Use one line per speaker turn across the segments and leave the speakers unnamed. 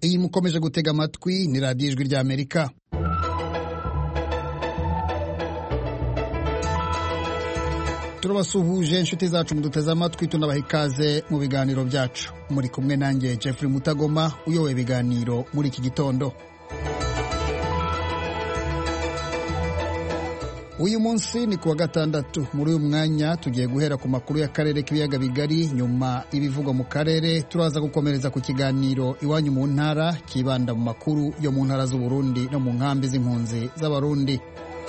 iyi mukomeje gutega amatwi ni radiyo ijwi ry'amerika turabasuhuje inshuti zacu muduteze amatwi tunabaha ikaze mu biganiro byacu muri kumwe nanjye Jeffrey Mutagoma uyoboye ibiganiro muri iki gitondo uyu munsi ni kuwa gatandatu muri uyu mwanya tugiye guhera ku makuru y'akarere k'ibiyaga bigari nyuma y'ibivugwa mu karere turaza gukomereza ku kiganiro iwanyu mu ntara kibanda mu makuru yo mu ntara z'uburundi no mu nkambi z'impunzi z'abarundi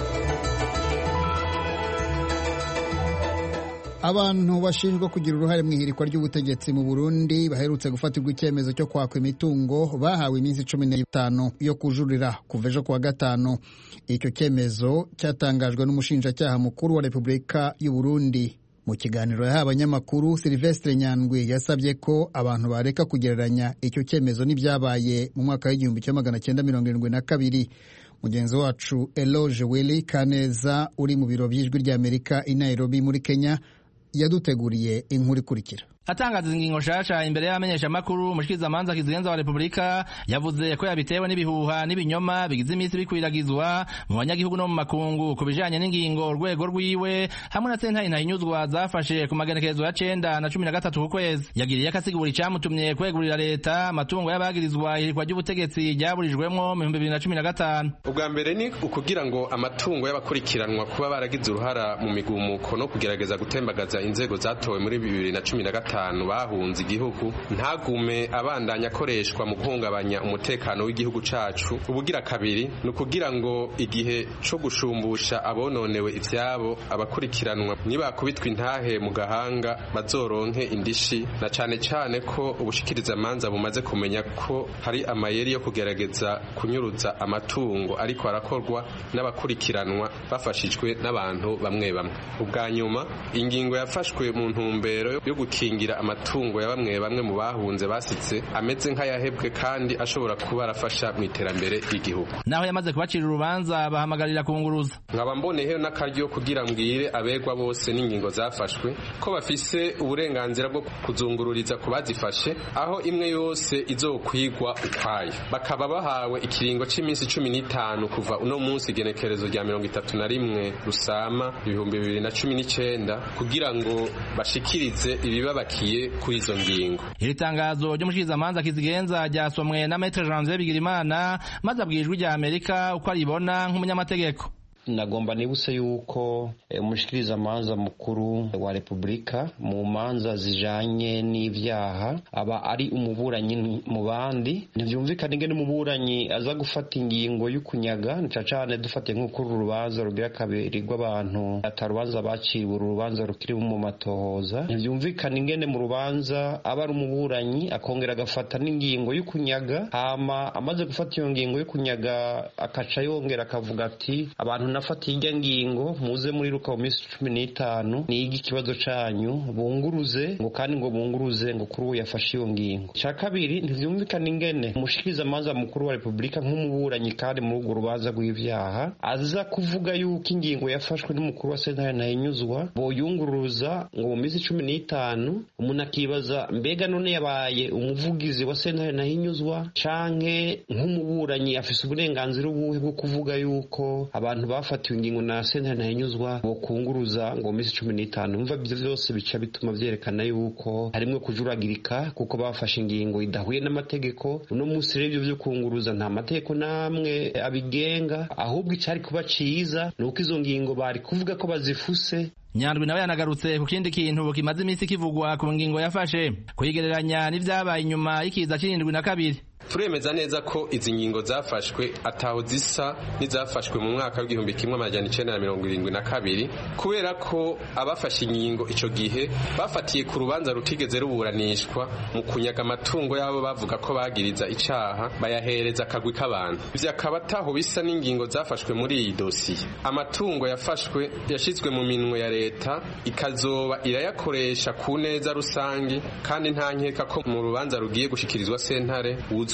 abantu bashinjwa kugira uruhare mu ihirikwa ry'ubutegetsi mu burundi baherutse gufatirwa icyemezo cyo kwakwa imitungo bahawe iminsi cumi n'itanu yo kujurira kuva ejo kuwa gatanu icyo cyemezo cyatangajwe n'umushinjacyaha mukuru wa repubulika y'u burundi mu kiganiro yahaye abanyamakuru silvestre nyandwi yasabye ko abantu bareka kugereranya icyo cyemezo n'ibyabaye mu mwaka w'igihumbi kimwe magana cyenda mirongo irindwi na kabiri mugenzi wacu eloge willy kaneza uri mu biro by'ijwi ry'amerika i nairobi muri kenya yaduteguriye inkuru ikurikira
atangaza ingingo nshasha imbere y'abamenyeshamakuru umushikirizamanza kizigenza wa repubulika yavuze ko yabitewe n'ibihuha n'ibinyoma bigize iminsi bikwiragizwa mu banyagihugu no mu makungu ku bijanye n'ingingo urwego rwiwe hamwe na sentare ntahinyuzwa zafashe ku magenekerezo ya cenda na cumi na gatatu ku kwezi yagiriye ko asigura icamutumye kwegurira leta amatungo y'abagirizwa ihirikwa ry'ubutegetsi ryaburijwemwo mu bihumbi bibiri na cumi na gatanu
ubwa mbere ni ukugira ngo amatungo y'abakurikiranwa kuba baragize uruhara mu migumuko no kugerageza gutembagaza inzego zatowe muri bibiri na cumi na gatanu batanu bahunze igihugu ntagume abandanya akoreshwa mu guhungabanya umutekano w'igihugu cacu ubugira kabiri ni ukugira ngo igihe co gushumbusha abononewe ivyabo abakurikiranwa nibakubitwa intahe mu gahanga bazoronke indishi na cane cane ko ubushikiriza amanza bumaze kumenya ko hari amayeri yo kugerageza kunyuruza amatungo ariko arakorwa n'abakurikiranwa bafashijwe n'abantu bamwe bamwe ubwa nyuma ingingo yafashwe mu ntumbero yo gukingira amatungo ya bamwe bamwe mu bahunze basitse ameze nk'ayahebwe kandi ashobora kuba arafasha mu iterambere ry'igihugu
naho yamaze kubacira urubanza bahamagarira kunguruza
nkaba mboneyeho n'akaryo kugira mbwire abegwa bose n'ingingo zafashwe ko bafise uburenganzira bwo kuzungururiza ku bazifashe aho imwe yose izokwigwa ukwayo bakaba bahawe ikiringo cy'iminsi cumi n'itanu kuva uno munsi igenekerezo rya mirongo itatu na rimwe rusama ibihumbi bibiri na cumi n'icenda kugira ngo bashikirize ibibabakiye kuri izo ngingo
iri tangazo ry'umushikirizamanza kizigenza ryasomwe na Maître Janvier Bigirimana maze abwijwe rya Amerika uko aribona nk'umunyamategeko
nagomba nibutse yuko umushikirizamanza mukuru wa repubulika mu manza zijanye n'ivyaha aba ari umuburanyi mu bandi ntivyumvikana ingene umuburanyi aza gufata ingingo y'ukunyaga nica cane dufatiye nk'uko uru rubanza rugira kabiri rw'abantu ata rubanza baciriwe uru rubanza rukiri mu matohoza ntivyumvikana ingene mu rubanza aba ari umuburanyi akongera agafata n'ingingo y'ukunyaga hama amaze gufata iyo ngingo y'ukunyaga akaca yongera akavuga ati abantu nafatiye ijya ngingo muze muri ruka mu minsi cumi n'itanu nige ikibazo canyu bunguruze ngo kandi ngo bunguruze ngo kuri ubu yafashe iyo ngingo cya kabiri ntivyumvikana ingene umushikirizamanza mukuru wa repubulika nk'umuburanyi kandi muri urwo rubanza rw'ivyaha aza kuvuga yuko ingingo yafashwe n'umukuru wa sentare ntahinyuzwa boyunguruza ngo mu minsi cumi n'itanu umuntu akibaza mbega none yabaye umuvugizi wa sentare ntahinyuzwa canke nk'umuburanyi afise uburenganzira ubuhe bwo kuvuga yuko abantu bafatiwe ingingo na sentare ntahinyuzwa bokunguruza ngo mu minsi cumi n'itanu umva ivyo vyose bica bituma vyerekana yuko harimwo kujuragirika kuko bafashe ingingo idahuye n'amategeko uno munsi rero ivyo vyo kunguruza nta mategeko n'amwe abigenga ahubwo icari kuba ciza ni uko izo ngingo bari kuvuga ko bazifuse
nyandwi nawe yanagarutse ku kindi kintu kimaze iminsi kivugwa ku ngingo yafashe kuyigereranya n'ivyabaye inyuma y'ikiza c'irindwi na kabiri
turemeza neza ko izi ngingo zafashwe ataho zisa n'izafashwe mu mwaka w'igihumbi kimwe amajana icenda na mirongo irindwi na kabiri kubera ko abafashe ingingo ico gihe bafatiye ku rubanza rutigeze ruburanishwa mu kunyaga amatungo y'abo bavuga ko bagiriza icaha bayahereza akagwi k'abantu ivyo akaba ataho bisa n'ingingo zafashwe muri iyi dosiye amatungo yafashwe yashizwe mu minwe ya leta ikazoba irayakoresha ku neza rusange kandi nta nkeka ko mu rubanza rugiye gushikirizwa sentare uzo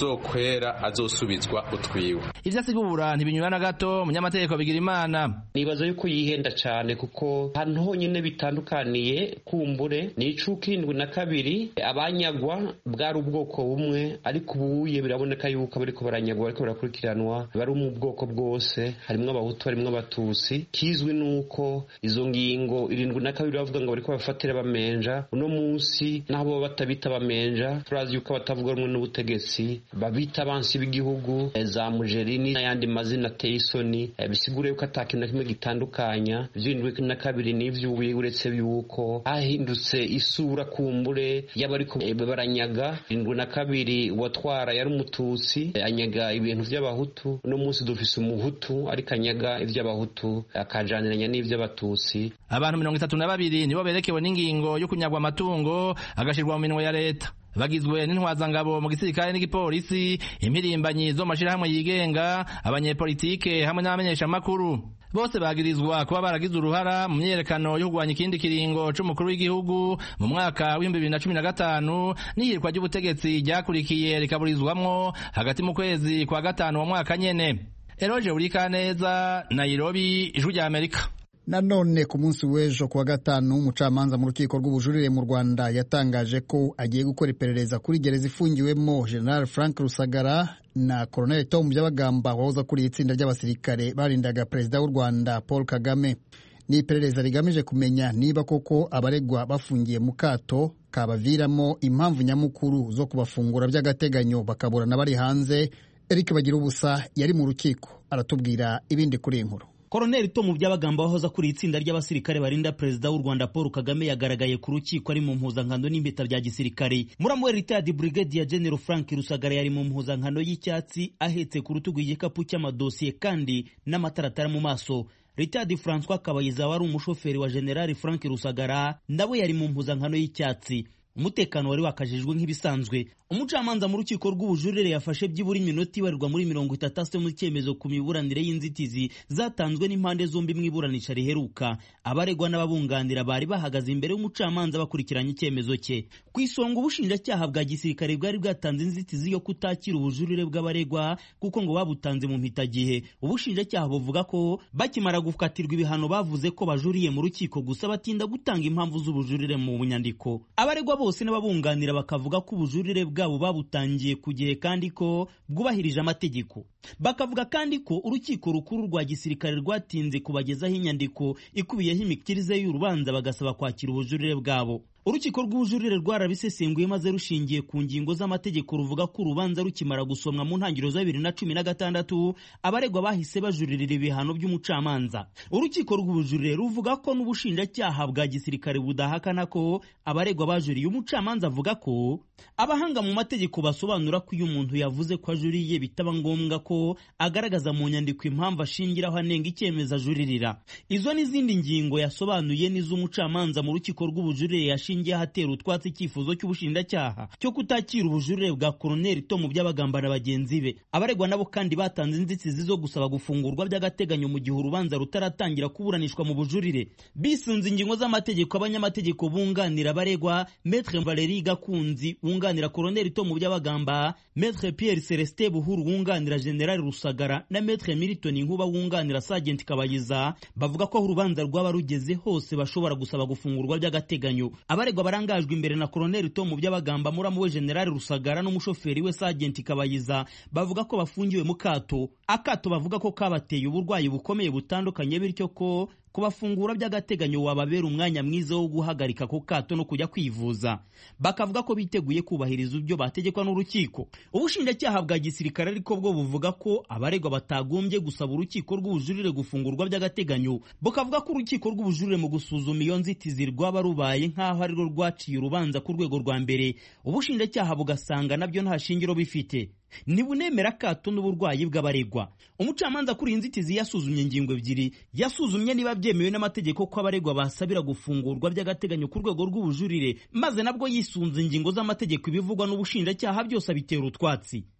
tuzokwera azosubizwa utwiwe
ivyo asigura ntibinyura na gato umunyamategeko bigira imana
nibaza yuko yihenda cyane kuko ahantu honyine bitandukaniye kumbure ni icuka irindwi na kabiri abanyagwa bwari ubwoko bumwe ariko ubuye biraboneka yuko bariko baranyagwa bariko barakurikiranwa bari mu bwoko bwose harimwo abahutu harimwo abatutsi kizwi nuko izo ngingo irindwi na kabiri bavuga ngo bariko bafatira bamenja uno munsi naho baba batabita bamenja turazi yuko abatavuga rumwe n'ubutegetsi babita abansi b'igihugu za mujerini n'ayandi mazina ateye isoni bisigura yuko ata kintu na kimwe gitandukanya ivy'irindwi na kabiri n'ivy'ubuye uretse yuko hahindutse isura kumbure y'abariko baranyaga irindwi na kabiri watwara yari umututsi anyaga ibintu vy'abahutu uno munsi dufise umuhutu ariko anyaga ivy'abahutu akajaniranya n'ivy'abatutsi
abantu mirongo itatu na babiri nibo berekewe n'ingingo yo kunyagwa amatungo agashirwa mu minwe ya leta bagizwe n'intwazangabo mu gisirikare n'igipolisi impirimbanyi zo mu mashirahamwe yigenga abanyepolitike hamwe n'abamenyeshamakuru bose bagirizwa kuba baragize uruhara mu myiyerekano yo kurwanya ikindi kiringo c'umukuru w'igihugu mu mwaka w'ibihumbi bibiri na cumi na gatanu n'ihirikwa ry'ubutegetsi ryakurikiye rikaburizwamwo hagati mu kwezi kwa gatanu wa mwaka nyene eroje urikaneza nairobi ijwi rya amerika
nanone ku munsi w'ejo kuwa gatanu umucamanza mu rukiko rw'ubujurire mu rwanda yatangaje ko agiye gukora iperereza kuri gereza ifungiwemo general frank rusagara na colonel tom byabagamba wahoze akuriye itsinda ry'abasirikare barindaga perezida w'u rwanda paul kagame ni iperereza rigamije kumenya niba koko abaregwa bafungiye mu kato kabaviramo impamvu nyamukuru zo kubafungura by'agateganyo bakaburana bari hanze eric bagira ubusa yari mu rukiko aratubwira ibindi kuri iyi nkuru
koroneli tomu byabagamba wahoze akuriye itsinda ry'abasirikare barinda perezida w'u rwanda paul kagame yagaragaye ku rukiko ari mu mpuzankano n'impeta bya gisirikare muramu we ritadi brigadier general frank rusagara yari mu mpuzankano y'icyatsi ahetse ku rutugu igikapu cy'amadosiye kandi n'amataratara mu maso ritadi francois kabayiza wari umushoferi wa generali frank rusagara nawe yari mu mpuzankano y'icyatsi umutekano wari wakajijwe nk'ibisanzwe umucamanza mu rukiko rw'ubujurire yafashe byibura iminota ibarirwa muri mirongo itatu ase mu cyemezo ku miburanire y'inzitizi zatanzwe n'impande zombi mu iburanisha riheruka abaregwa n'ababunganira bari bahagaze imbere y'umucamanza bakurikiranye icyemezo cye ku isonga ubushinjacyaha bwa gisirikare bwari bwatanze inzitizi yo kutakira ubujurire bw'abaregwa kuko ngo babutanze mu mpitagihe ubushinjacyaha buvuga ko bakimara gukatirwa ibihano bavuze ko bajuriye mu rukiko gusa batinda gutanga impamvu z'ubujurire mu nyandiko abaregwa bose n'ababunganira bakavuga ko ubujurire bwabo babutangiye ku gihe kandi ko bwubahirije amategeko bakavuga kandi ko urukiko rukuru rwa gisirikare rwatinze kubagezaho inyandiko ikubiyeho imikirize y'urubanza bagasaba kwakira ubujurire bwabo urukiko rw'ubujurire rwarabisesenguye maze rushingiye ku ngingo z'amategeko ruvuga ko urubanza rukimara gusomwa mu ntangiriro za bibiri na cumi na gatandatu abaregwa bahise bajuririra ibihano by'umucamanza urukiko rw'ubujurire ruvuga ko n'ubushinjacyaha bwa gisirikare budahakana ko abaregwa bajuriye umucamanza avuga ko abahanga mu mategeko basobanura ko iyo umuntu yavuze ko ajuriye bitaba ngombwa ko agaragaza mu nyandiko impamvu ashingiraho anenga icyemezo ajuririra izo n'izindi ngingo yasobanuye n'iz'umucamanza mu rukiko rw'ubujurire yashingiye ahatera utwatsi icyifuzo cy'ubushinjacyaha cyo kutakira ubujurire bwa koroneli tomu by'abagamba na bagenzi be abaregwa nabo kandi batanze inzitizi zo gusaba gufungurwa by'agateganyo mu gihe urubanza rutaratangira kuburanishwa mu bujurire bisunze ingingo z'amategeko abanyamategeko bunganira abaregwa metre valeri gakunzi wunganira koroneli tomu by'abagamba metre pierre celestin buhuru wunganira generali rusagara na metre milton nkuba wunganira sagenti kabayiza bavuga ko aho urubanza rwaba rugeze hose bashobora gusaba gufungurwa by'agateganyo abaregwa barangajwe imbere na koroneli tomu by'abagamba muramu we generali rusagara n'umushoferi we sagenti kabayiza bavuga ko bafungiwe mu kato akato bavuga ko kabateye uburwayi bukomeye butandukanye bityo ko kubafungura by'agateganyo wababera umwanya mwiza wo guhagarika ku kato no kujya kwivuza bakavuga ko biteguye kubahiriza ibyo bategekwa n'urukiko ubushinjacyaha bwa gisirikare ariko bwo buvuga ko abaregwa batagombye gusaba urukiko rw'ubujurire gufungurwa by'agateganyo bukavuga ko urukiko rw'ubujurire mu gusuzuma iyo nzitizi rwaba rubaye nk'aho ari rwo rwaciye urubanza ku rwego rwa mbere ubushinjacyaha bugasanga nabyo nta shingiro bifite ntibunemera akato n'uburwayi bw'abaregwa umucamanza kuri iyi nzitizi yasuzumye ingingo ebyiri yasuzumye niba byemewe n'amategeko ko abaregwa basabira gufungurwa by'agateganyo ku rwego rw'ubujurire maze nabwo yisunze ingingo z'amategeko ibivugwa n'ubushinjacyaha byose abitera utwatsi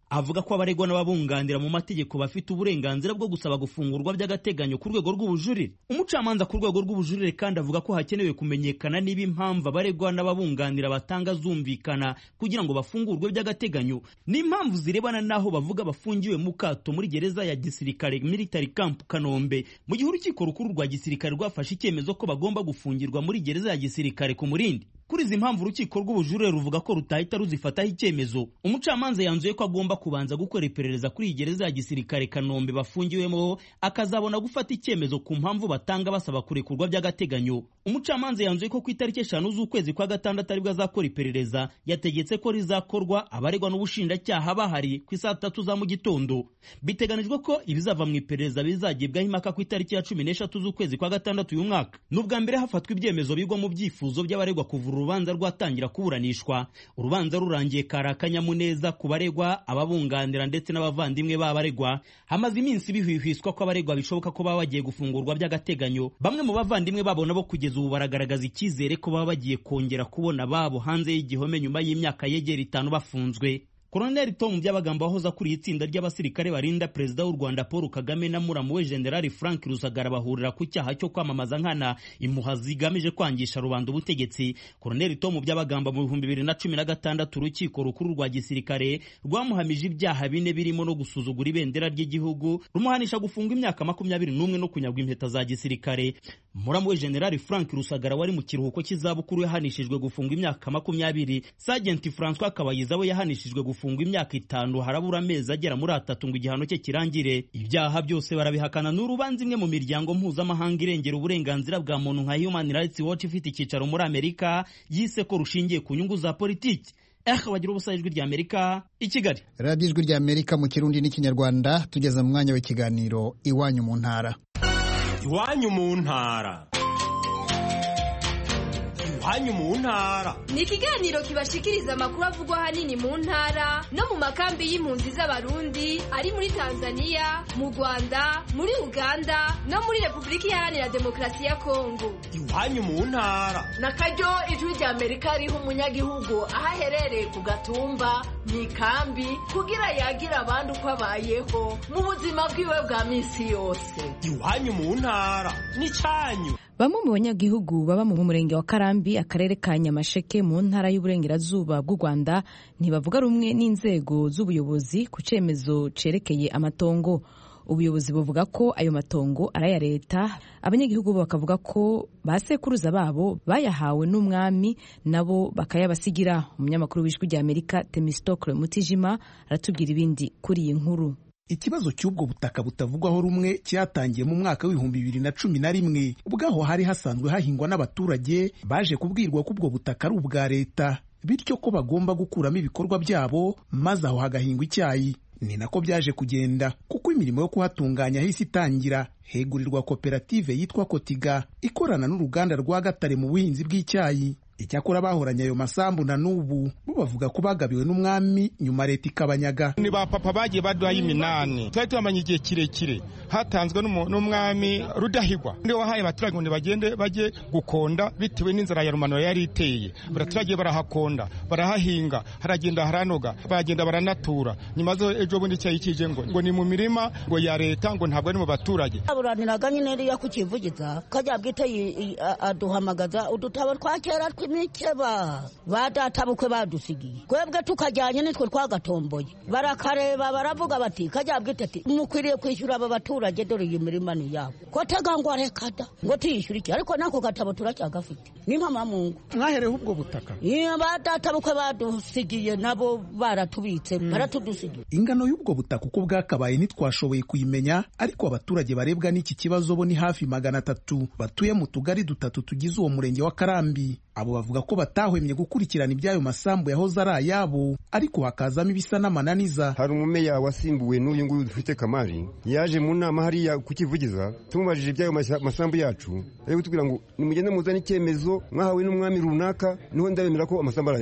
avuga ko abaregwa n'ababunganira mu mategeko bafite uburenganzira bwo gusaba gufungurwa by'agateganyo ku rwego rw'ubujurire umucamanza ku rwego rw'ubujurire kandi avuga ko hakenewe kumenyekana niba impamvu abaregwa n'ababunganira batanga zumvikana kugira ngo bafungurwe by'agateganyo n'impamvu zirebana n'aho bavuga bafungiwe mu kato muri gereza ya gisirikare military camp kanombe mu gihe urukiko rukuru rwa gisirikare rwafashe icyemezo ko bagomba gufungirwa muri gereza ya gisirikare ku murindi kuri izi mpamvu urukiko rw'ubujurire ruvuga ko rutahita ruzifataho icyemezo umucamanza yanzuye ko agomba kubanza gukora iperereza kuri iyi gereza ya gisirikare kanombe bafungiwemo akazabona gufata icyemezo ku mpamvu batanga basaba kurekurwa by'agateganyo umucamanza yanzuye ko ku itariki eshanu z'ukwezi kwa gatandatu aribwo azakora iperereza yategetse ko rizakorwa abaregwa n'ubushinjacyaha bahari ku isaa tatu za mu gitondo biteganijwe ko ibizava mu iperereza bizagibwaho impaka ku itariki ya cumi n'eshatu z'ukwezi kwa gatandatu uyu mwaka ni ubwa mbere hafatwa ibyemezo bigwa mu byifuzo by'abaregwa kuvura urubanza rwatangira kuburanishwa urubanza rurangiye kari akanyamuneza ku baregwa ababunganira ndetse n'abavandimwe b'abaregwa hamaze iminsi bihwihwiswa ko abaregwa bishoboka ko baba bagiye gufungurwa by'agateganyo bamwe mu bavandimwe babo nabo kugeza ubu baragaragaza icyizere ko baba bagiye kongera kubona babo hanze y'igihome nyuma y'imyaka yegera itanu bafunzwe Koloneli Tom Byabagamba wahoze akuriye itsinda ry'abasirikare barinda perezida w'u Rwanda Paul Kagame na muramu we General Frank Rusagara bahurira ku cyaha cyo kwamamaza nkana impuha zigamije kwangisha rubanda ubutegetsi. Koloneli Tom Byabagamba mu bihumbi bibiri na cumi na gatandatu urukiko rukuru rwa gisirikare rwamuhamije ibyaha bine birimo no gusuzugura ibendera ry'igihugu rumuhanisha gufunga imyaka makumyabiri n'umwe no kunyagwa impeta za gisirikare. Muramu we General Frank Rusagara wari mu kiruhuko cy'izabukuru yahanishijwe gufunga imyaka makumyabiri. Sergeant François Kabayiza we yahanishijwe gufunga gufungwa imyaka itanu harabura amezi agera muri atatu ngo igihano cye kirangire ibyaha byose barabihakana n'urubanza imwe mu miryango mpuzamahanga irengera uburenganzira bwa muntu nka Human Rights Watch ifite icyicaro muri Amerika yise ko rushingiye ku nyungu za politiki ehe bagira ubusa ijwi rya Amerika i Kigali
radiyo ijwi rya Amerika mu kirundi n'ikinyarwanda tugeze mu mwanya w'ikiganiro iwanyu mu ntara
iwanyu mu ntara iwanyu mu ntara
ni ikiganiro kibashikiriza amakuru avugwa ahanini mu ntara no mu makambi y'impunzi z'abarundi ari muri tanzania mu rwanda muri uganda no muri repubulika iharanira demokarasi ya kongo
iwanyu mu ntara
na karyo ijwi rya amerika riha umunyagihugu aho aherereye ku gatumba mu ikambi kugira yagira abandi uko abayeho mu buzima bwiwe bwa minsi yose
iwanyu mu ntara ni cyanyu
Bamwe mu banyagihugu baba mu murenge wa Karambi akarere ka Nyamasheke mu ntara y'uburengerazuba bw'u Rwanda ntibavuga rumwe n'inzego z'ubuyobozi ku cyemezo cerekeye amatongo ubuyobozi buvuga ko ayo matongo ari aya leta abanyagihugu bakavuga ko ba sekuruza babo bayahawe n'umwami nabo bakayabasigira umunyamakuru w'ijwi rya Amerika Temistokle Mutijima aratubwira ibindi kuri iyi nkuru
ikibazo cy'ubwo butaka butavugwaho rumwe cyatangiye mu mwaka w'ibihumbi bibiri na cumi na rimwe ubwaho hari hasanzwe hahingwa n'abaturage baje kubwirwa ko ubwo butaka ari ubwa leta bityo ko bagomba gukuramo ibikorwa byabo maze aho hagahingwa icyayi ni nako byaje kugenda kuko imirimo yo kuhatunganya hisi itangira hegurirwa koperative yitwa kotiga ikorana n'uruganda rwa gatare mu buhinzi bw'icyayi icyakora bahoranye ayo masambu na n'ubu bo bavuga ko bagabiwe n'umwami nyuma leta ikabanyaga
ni ba papa bagiye baduhaye iminani twari tubamanye igihe kirekire hatanzwe n'umwami rudahigwa ndi wahaye abaturage ngo bagende bajye gukonda bitewe n'inzara ya rumanura yari iteye abaturage barahakonda barahahinga haragenda haranoga baragenda baranatura nyuma zo ejo bundi icyayi kije ngo ngo ni mu mirima ngo ya leta ngo ntabwo ari mu baturage
aburaniraga nyine riya kukivugiza kajya bwite aduhamagaza udutabo twa kera imikeba ba data bukwe badusigiye twebwe tukajyanye nitwe twagatomboye barakareba baravuga bati kajya bwite ati mukwiriye kwishyura aba baturage dore iyi mirima ni yabo ko tega ngo arekada ngo tiyishyure iki ariko nako gatabo turacyagafite ni mpama mungu
mwahereho ubwo butaka
ba data bukwe badusigiye nabo baratubitse baratudusigiye
ingano y'ubwo butaka uko bwakabaye ntitwashoboye kuyimenya ariko abaturage barebwa n'iki kibazo bo ni hafi magana atatu batuye mu tugari dutatu tugize uwo murenge wa karambi abo bavuga ko batahwemye gukurikirana iby'ayo masambu yahoze ari ayabo ariko hakazamo ibisa n'amananiza
hari umumeya wasimbuwe n'uyu nguyu dufite kamari yaje mu nama hariya kukivugiza tumubajije iby'ayo masambu yacu ari kutubwira ngo nimugende muzane icyemezo mwahawe n'umwami runaka niho ndabemera ko amasambu ari ayanyu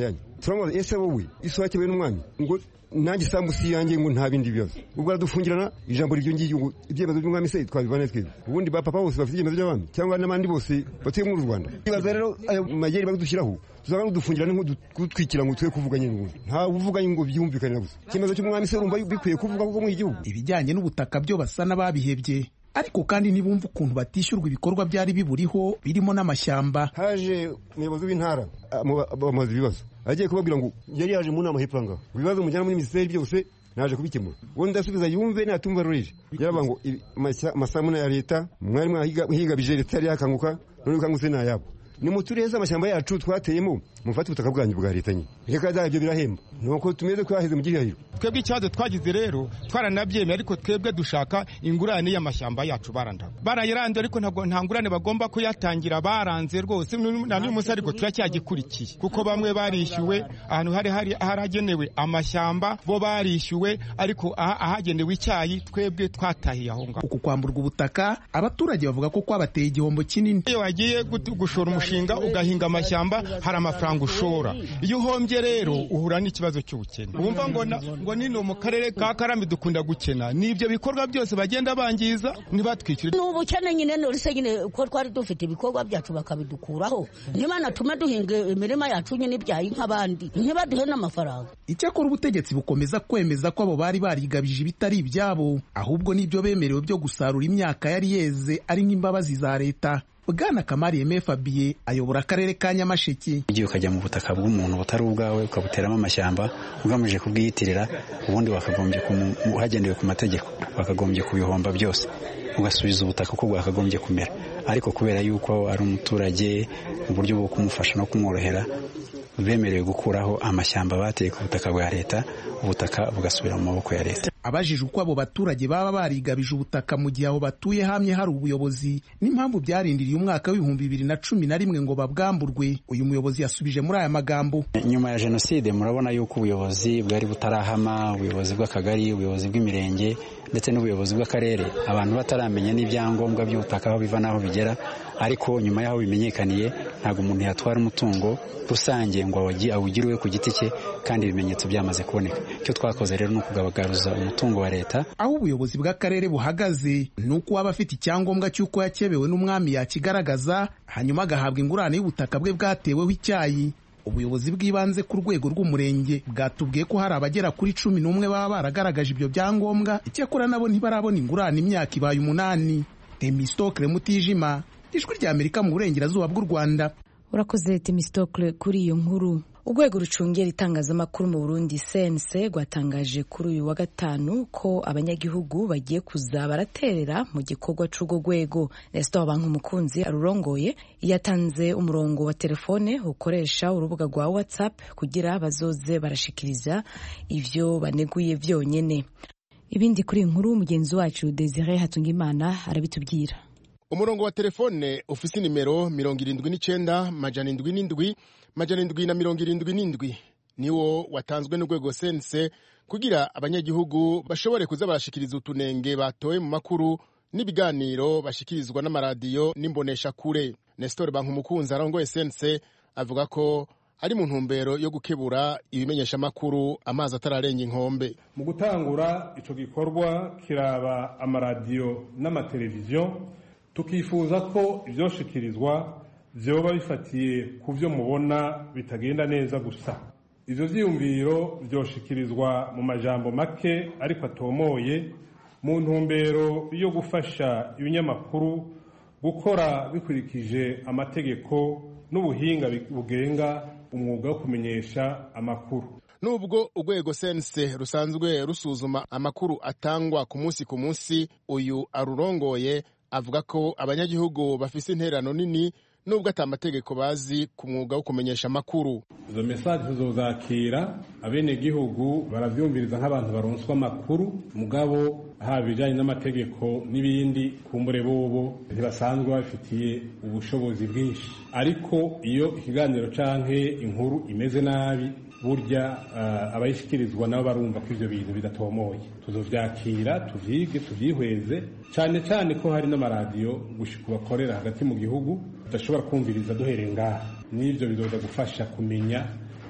turamubaza ese wowe isi wakewe n'umwami ngo nanjye isambu si yanjye ngo nta bindi bibazo ubwo aradufungirana ijambo ry'iryo ngiryo ngo ibyemezo by'umwami se twabivane twebwe ubundi ba papa bose bafite ibyemezo by'abami cyangwa n'abandi bose batuye muri rwanda ibaza rero ayo mageri badushyiraho tuzaba dufungirana nk'udutwikira ngo twe kuvuga nyine ngo nta uvuga ngo byumvikane gusa icyemezo cy'umwami se urumva bikwiye kuvuga kuko mu gihugu
ibijyanye n'ubutaka byo basa n'ababihebye ariko kandi ntibumva ukuntu batishyurwa ibikorwa byari biburiho birimo n'amashyamba
haje umuyobozi w'intara bamubaza ibibazo agiye kubabwira ngo yari yaje mu nama hepfo ngaho ibibazo mujyana muri minisiteri byose naje kubikemura ubundi ndasubiza yumve natumva rurije yaravuga ngo amasamuna ya leta mwari mwahigabije leta yari yakanguka none ukangutse ni ayabo nimutureze amashyamba yacu twateyemo mufate ubutaka bwanyu bwa leta nyine reka da ibyo birahemba nuko tumeze twaheze mu gihahiro
twebwe ikibazo twagize rero twaranabyemeye ariko twebwe dushaka ingurane y'amashyamba yacu baranda barayiranze ariko ntabwo nta ngurane bagomba kuyatangira baranze rwose na n'uyu munsi ariko turacyagikurikiye kuko bamwe barishyuwe ahantu hari hari haragenewe amashyamba bo barishyuwe ariko ahagenewe icyayi twebwe twatahiye aho ngaho
uku kwamburwa ubutaka abaturage bavuga ko kwabateye igihombo kinini
iyo wagiye gushora umushinga ugahinga amashyamba hari amafaranga ushora iyo uhombye rero uhura n'ikibazo cy'ubukene wumva ngo ngo nino mu karere ka karami dukunda gukena ni ibyo bikorwa byose bagenda bangiza ntibatwishyure
ni ubukene nyine nurese nyine ko twari dufite ibikorwa byacu bakabidukuraho ntibanatume duhinga imirima yacu nyine ibyaye nk'abandi ntibaduhe n'amafaranga
icyakora ubutegetsi bukomeza kwemeza ko abo bari barigabije ibitari ibyabo ahubwo n'ibyo bemerewe byo gusarura imyaka yari yeze ari nk'imbabazi za leta bwana kamari yeme fabiye ayobora akarere ka nyamasheke
igihe ukajya mu butaka bw'umuntu butari ubwawe ukabuteramo amashyamba ugamije kubwiyitirira ubundi wakagombye hagendewe ku mategeko wakagombye kubihomba byose ugasubiza ubutaka uko bwakagombye kumera ariko kubera yuko ari umuturage mu buryo bwo kumufasha no kumworohera bemerewe gukuraho amashyamba bateye ku butaka bwa leta ubutaka bugasubira mu maboko ya leta
abajije uko abo baturage baba barigabije ubutaka mu gihe aho batuye hamye hari ubuyobozi n'impamvu byarindiriye umwaka w'ibihumbi bibiri na cumi na rimwe ngo babwamburwe uyu muyobozi yasubije muri aya magambo
nyuma ya jenoside murabona yuko ubuyobozi bwari butarahama ubuyobozi bw'akagari ubuyobozi bw'imirenge ndetse n'ubuyobozi bw'akarere abantu bataramenya n'ibyangombwa by'ubutaka aho biva n'aho bigera ariko nyuma y'aho bimenyekaniye ntabwo umuntu yatwara umutungo rusange ngo awugire ku giti cye kandi ibimenyetso byamaze kuboneka icyo twakoze rero ni ukugabagaruza umutungo wa leta
aho ubuyobozi bw'akarere buhagaze ni uko waba afite icyangombwa cy'uko yakebewe n'umwami yakigaragaza hanyuma agahabwa ingurane y'ubutaka bwe bwateweho icyayi ubuyobozi bw'ibanze ku rwego rw'umurenge bwatubwiye ko hari abagera kuri cumi n'umwe baba baragaragaje ibyo byangombwa icyakora nabo ntibarabona ingurane imyaka ibaye umunani temistokle mutijima ijwi ry'amerika mu burengerazuba bw'u rwanda
urakoze temistokle kuri iyo nkuru urwego rucungera itangazamakuru mu burundi sense rwatangaje kuri uyu wa gatanu ko abanyagihugu bagiye kuza baraterera mu gikorwa cy'urwo rwego resito banki umukunzi arurongoye yatanze umurongo wa telefone ukoresha urubuga rwa whatsapp kugira bazoze barashikiriza ivyo baneguye vyonyene ibindi kuri iyi nkuru mugenzi wacu desire hatungimana arabitubwira
umurongo wa telefone ufise nimero mirongo irindwi n'icenda majana indwi n'indwi majana indwi na mirongo irindwi n'indwi niwo watanzwe n'urwego sense kugira abanyagihugu bashobore kuza barashikiriza utunenge batoye mu makuru n'ibiganiro bashikirizwa n'amaradiyo n'imboneshakure nestor bankumukunzi arongoye sense avuga ko ari mu ntumbero yo gukebura ibimenyeshamakuru amazi atararenga inkombe
mu gutangura ico gikorwa kiraba amaradiyo n'amateleviziyo tukifuza ko ivyoshikirizwa vyoba bifatiye ku vyo mubona bitagenda neza gusa ivyo vyiyumviro vyoshikirizwa mu majambo make ariko atomoye mu ntumbero yo gufasha ibinyamakuru gukora bikurikije amategeko n'ubuhinga bugenga umwuga wo kumenyesha amakuru
nubwo urwego sense rusanzwe rusuzuma amakuru atangwa ku munsi ku munsi uyu arurongoye avuga ko abanyagihugu bafise interano nini nubwo ata amategeko bazi ku mwuga wo kumenyesha amakuru
izo mesaje tuzozakira abenegihugu baravyumviriza nk'abantu baronswa amakuru mugabo haba ibijanye n'amategeko n'ibindi kumbure bobo ntibasanzwe babifitiye ubushobozi bwinshi ariko iyo ikiganiro canke inkuru imeze nabi burya uh, abayishikirizwa nabo barumva ko ivyo bintu bidatomoye tuzovyakira tuvyige tuvyihweze cane cane ko hari n'amaradiyo gushika bakorera hagati mu gihugu tudashobora kumviriza duhereye ngaha n'ivyo bizoza gufasha kumenya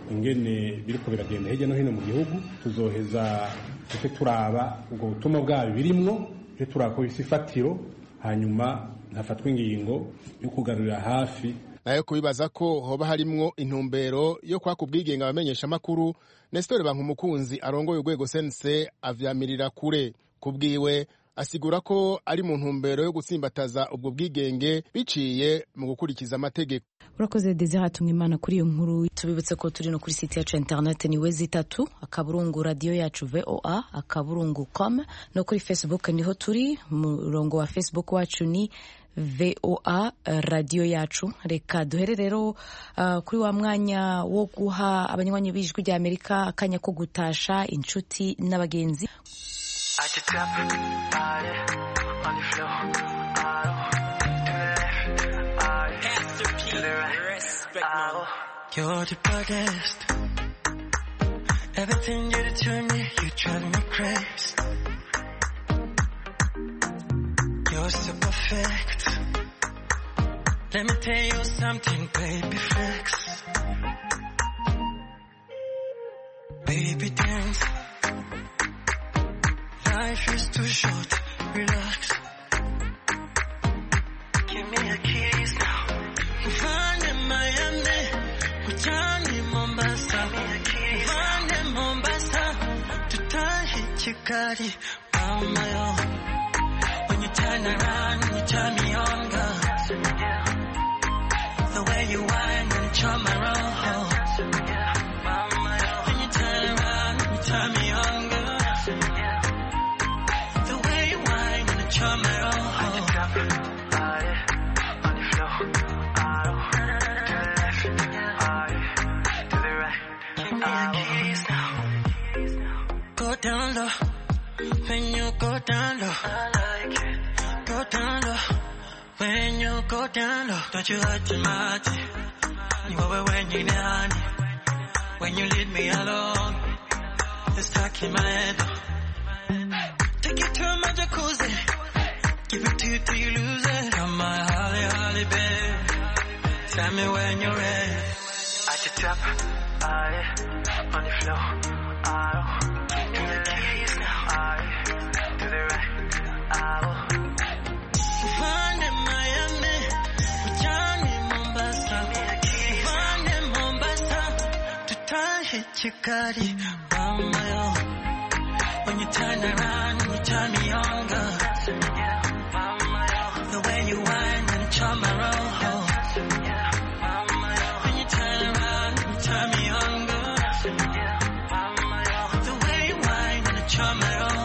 ingene biriko biragenda hirya no hino mu gihugu tuzoheza tuce turaba ubwo butumwa bwabo birimwo tuce turaba ko bifise ifatiro hanyuma hafatwa ingingo yo kugarurira hafi
nayo kubibaza ko hoba harimwo intumbero yo kwaka ubwigenge abamenyesha amakuru Nestor Bankumukunzi arongoye urwego sense avyamirira kure kubwiwe asigura ko ari mu ntumbero yo gutsimbataza ubwo bwigenge biciye mu gukurikiza amategeko
urakoze desire hatumwa imana kuri iyo nkuru tubibutse ko turi no kuri site yacu ya interineti ni wezi itatu akaburungu radiyo yacu voa akaburungu com no kuri facebook niho turi umurongo wa facebook wacu ni voa radiyo yacu reka duhere rero uh, kuri wa mwanya wo guha abanywanyi b'ijwi rya amerika akanya ko gutasha inshuti n'abagenzi
You're the baddest. Everything you do to me, you drive me crazy. You're so perfect. Let me tell you something, baby flex. Baby dance. Life is too short, relax. Give me a kiss now. Find Miami, Johnny Mombasa. Find Mombasa, tutahi Chikari, on my own. When you turn around, you turn me on, girl. The way you whine and charm my roll. When you turn around, you turn me on, girl. The way you whine and charm my roll. Go down low, when you go down low. I like it. Go down low, when you go down low. Don't you hurt your mind. You over when you down. When you leave me alone, it's stuck in my head. Take it to my jacuzzi, give it to you till you lose it. Come my holly, holly, babe. Tell me when you're ready. At the top, I on the floor. I do the keys now. I to the right. I Find in Miami, Johnny Mombasa. Find in Mombasa, to tie hit Chikari, on my own. When you turn around, you turn me on, girl. The way you whine and charm my roll. When you turn around, you turn me on, girl. The way you whine and charm my roll.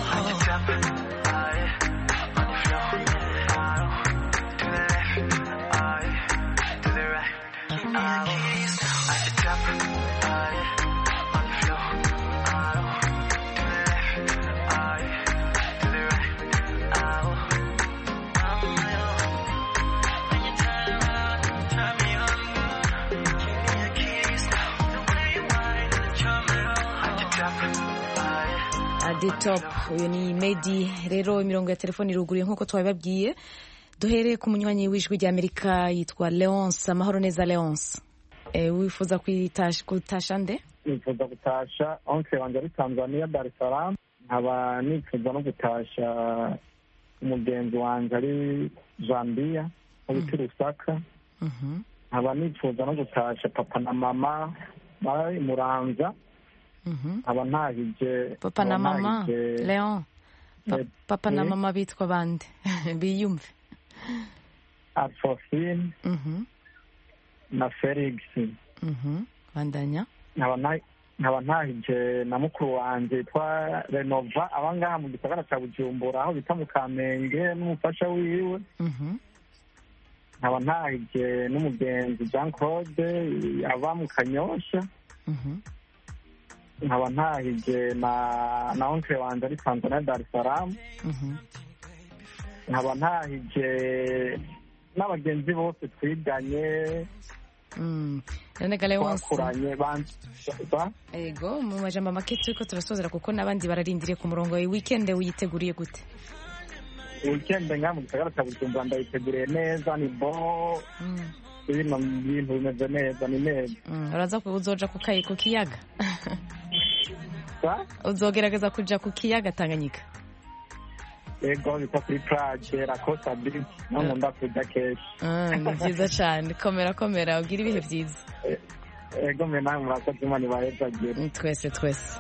adi top uyu ni medi rero imirongo ya telefoni iruguruye nk'uko twabibabwiye duhereye ku munywanyi w'ijwi rya amerika yitwa leonce amahoro neza leonce e, wifuza kuyitasha kutasha nde
nifuza gutasha onse wanjye ari tanzania dar es salaam nkaba nifuza no gutasha umugenzi wanjye ari zambia mu biti rusaka nkaba nifuza no gutasha papa na mama bari muranza nkaba ntahije
papa na
nkaba
mama
ntahije-
leon Pa-
Eh,
papa na
eh.
mama bitwa bande biyumve
alphonsine
Mhm,
na felix
mhm. bandanya
nkaba nta- nkaba ntahije na mukuru wanjye yitwa renova aba ngaha mu gisagara cya bujumbura aho bita mu kamenge n'umufasha wiwe
Mhm.
nkaba ntahije n'umugenzi jean claude aba mu kanyosha
Mhm.
nkaba ntahije na na onkle wanjye ari tanzania dar es salaam
Mhm.
nkaba ntahije n'abagenzi bose twiganye
Mm. none ga leonce
twakuranye ban- ba-
ego mu majambo make turiko turasozera kuko n'abandi bararindiriye ku murongo wawe weekend uyiteguriye gute
weekend ngaha mu gisagara cya bujumbura ndayiteguriye neza ni bo bino bintu bimeze neza ni neza
Mm, uraza ku- uzoja ku kayi- ku kiyaga
Sa?
uzogerageza kuja ku kiyaga tanganyika
yego bita kuri plage rakosa beach naho nkunda kuja kenshi
Ah, ni byiza cyane komera komera ugira ibihe byiza
yego mwe nawe murakoze imana ibahezagire
twese twese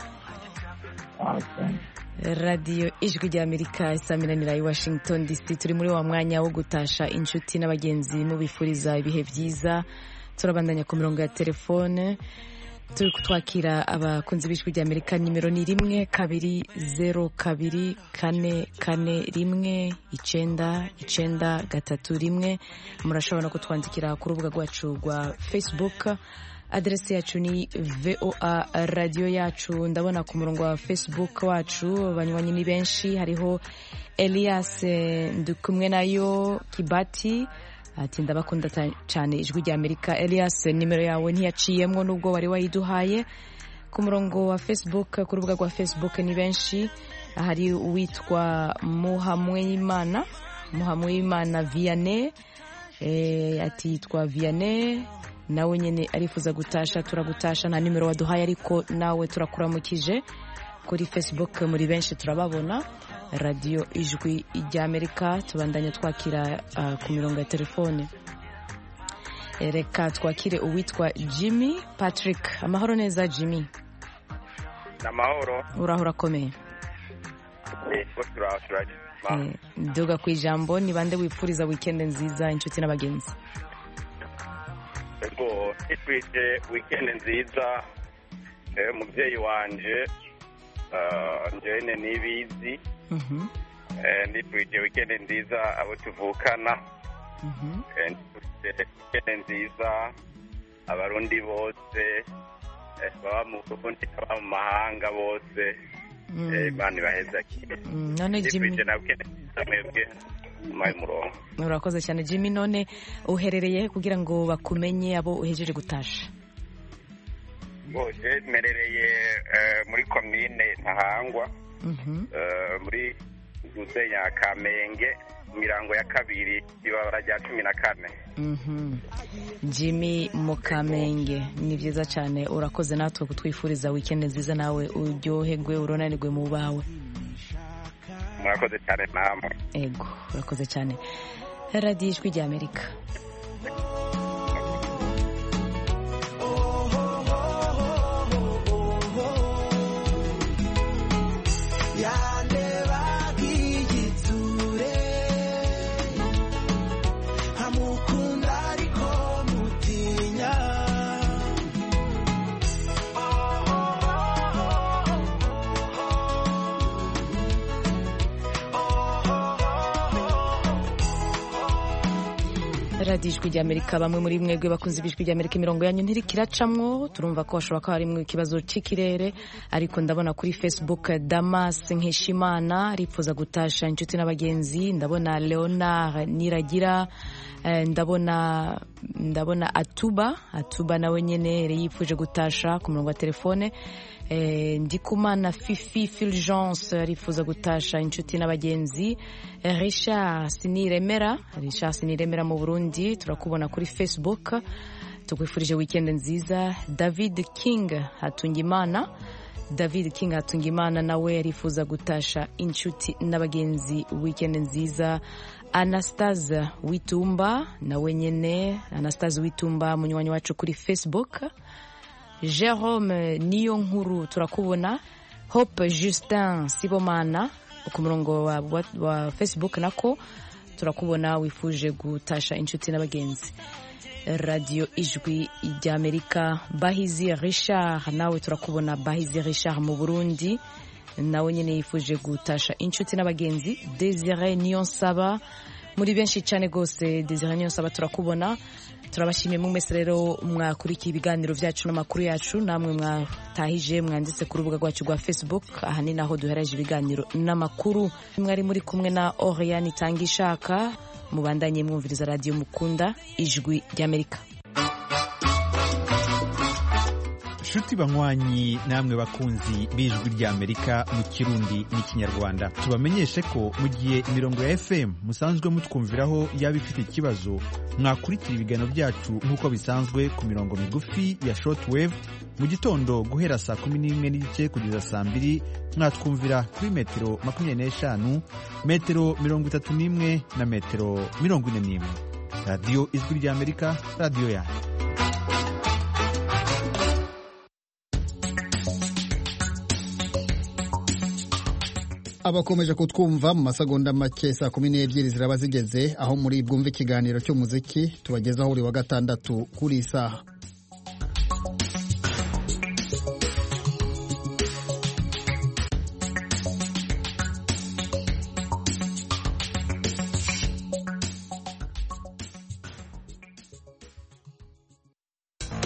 radiyo ijwi rya amerika isaminanira i washington dc turi muri wa mwanya wo gutasha inshuti n'abagenzi mubifuriza ibihe byiza turabandanya ku mirongo ya telefone turi kutwakira abakunzi b'ijwi rya amerika nimero ni rimwe kabiri zeru kabiri kane kane rimwe icenda icenda gatatu rimwe murashobora no kutwandikira ku rubuga rwacu rwa facebook aderesi yacu ni voa radiyo yacu ndabona ku murongo wa facebook wacu banywanyi ni benshi hariho elias eh, ndikumwe nayo kibati ati ndabakunda ta- cyane ijwi rya amerika elias nimero yawe ntiyaciyemwo nubwo wari wayiduhaye ku murongo wa facebook ku rubuga rwa facebook ni benshi hari uwitwa muhamweyimana muhamweyimana vianney eh, ati yitwa vianney nawe nyine arifuza gutasha turagutasha nta nimero waduhaye ariko nawe turakuramukije kuri facebook muri benshi turababona radiyo ijwi rya amerika tubandanya twakira ah, ku mirongo ya telefone Eh, reka twakire uwitwa jimmy patrick amahoro neza jimmy
amahoro
uraho urakomeye
yego turaho turajya
Eh, nduga ku ijambo ni bande wipfuriza wikendi nziza inshuti n'abagenzi
yego nitwije wikendi nziza eh, umubyeyi wanje ah, njyewe nibizi
Mhm,
Eh, nitwije wikendi nziza abo tuvukana
mhm.
Eh, nitwije wikendi nziza abarundi bose eh, baba mu burundi baba mu mahanga bose
Mm.
Eh, imana ibahezakire
Mm, none Jimmy
nitwije na wikendi nziza mwebwe mumaye umurongo
urakoze cyane jimmy none uherereye he kugira ngo bakumenye abo uhejeje gutasha
bose merereye eh, muri komine ntahangwa
Mhm.
eh, muri gusenya kamenge mirango ya kabiri ibabara rya cumi na kane
Mhm. jimmy mukamenge ni byiza cyane urakoze natwe kutwifuriza wikendi nziza nawe uryoherwe uronanirwe mu bawe
murakoze cyane namwe
ego urakoze cyane radiyo ijwi rya amerika
yandebaga igitsure nkamukunda ariko mutinya
radiyo ijwi rya amerika bamwe muri mwebwe bakunze ijwi rya amerika imirongo yanyu ntirikiracamwo turumva ko hashobora kuba harimo ikibazo cy'ikirere ariko ndabona kuri facebook damas nkeshimana arifuza gutasha inshuti n'abagenzi ndabona leonard niragira eh, ndabona ndabona atuba atuba nawe nyine yari yifuje gutasha ku murongo wa telefone Eh, ndikumana fifi fulgence arifuza gutasha inshuti n'abagenzi Eh, richard siniremera richard siniremera mu burundi turakubona kuri facebook tukwifurije weekend nziza david king hatungimana david king hatungimana nawe arifuza gutasha inshuti n'abagenzi weekend nziza anastase witumba nawe nyine anastase witumba munywanyi wacu kuri facebook jerome niyo nkuru turakubona hope justin sibomana ku murongo wa, wa, wa facebook nako turakubona wifuje gutasha inshuti n'abagenzi radiyo ijwi ry'amerika bahizi richard nawe turakubona bahizi richard mu burundi nawe nyine yifuje gutasha inshuti n'abagenzi desire niyo nsaba muri benshi cyane rwose desire niyo nsaba turakubona turabashimiye mu mwese rero mwakurikiye ibiganiro byacu n'amakuru yacu namwe mwatahije mwanditse ku rubuga rwacu rwa facebook aha ni naho duhereje ibiganiro n'amakuru mwari muri kumwe na oriane itanga ishaka mubandanye mwumviriza radiyo mukunda ijwi ry'amerika
nshuti banywanyi namwe bakunzi b'ijwi ry'amerika mu kirundi n'ikinyarwanda tubamenyeshe ko mu gihe imirongo ya fm musanzwe mutwumviraho yaba ifite ikibazo mwakurikira ibiganiro byacu nk'uko bisanzwe ku mirongo migufi ya shortwave mu gitondo guhera saa kumi n'imwe n'igice kugeza saa mbiri mwatwumvira kuri metero makumyabiri n'eshanu metero mirongo itatu n'imwe na metero mirongo ine n'imwe radiyo ijwi ry'amerika radiyo yanyu
abakomeje kutwumva mu masegonda make saa kumi n'ebyiri ziraba zigeze aho muri bwumve ikiganiro cy'umuziki tubagezaho buri wa gatandatu kuri iyi saha